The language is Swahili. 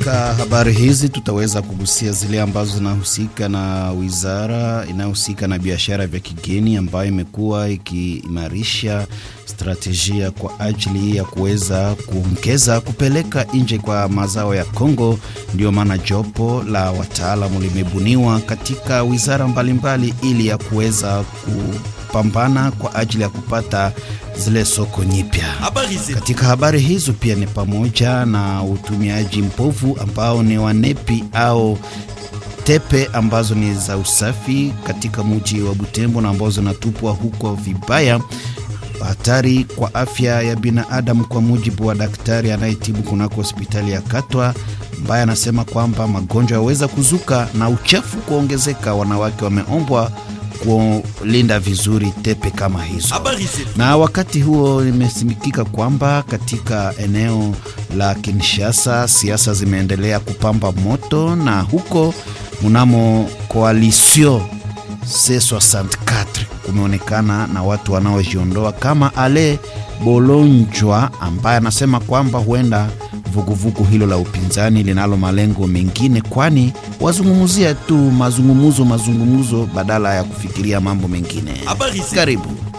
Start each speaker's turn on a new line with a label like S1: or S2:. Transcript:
S1: Katika habari hizi tutaweza kugusia zile ambazo zinahusika na wizara inayohusika na biashara vya kigeni ambayo imekuwa ikiimarisha strategia kwa ajili ya kuweza kuongeza kupeleka nje kwa mazao ya Kongo. Ndio maana jopo la wataalamu limebuniwa katika wizara mbalimbali mbali ili ya kuweza kupambana kwa ajili ya kupata zile soko nyipya. Katika habari hizo pia ni pamoja na utumiaji mbovu ambao ni wanepi au tepe ambazo ni za usafi katika mji wa Butembo na ambazo zinatupwa huko vibaya, hatari kwa afya ya binadamu, kwa mujibu wa daktari anayetibu kunako hospitali ya Katwa ambaye anasema kwamba magonjwa yaweza kuzuka na uchafu kuongezeka. Wanawake wameombwa kulinda vizuri tepe kama hizo. Na wakati huo imesimikika kwamba katika eneo la Kinshasa siasa zimeendelea kupamba moto, na huko mnamo coalition C64 kumeonekana na watu wanaojiondoa kama Ale Bolonjwa ambaye anasema kwamba huenda vuguvugu hilo la upinzani linalo malengo mengine, kwani wazungumzia tu mazungumuzo mazungumuzo badala ya kufikiria mambo mengine. Karibu.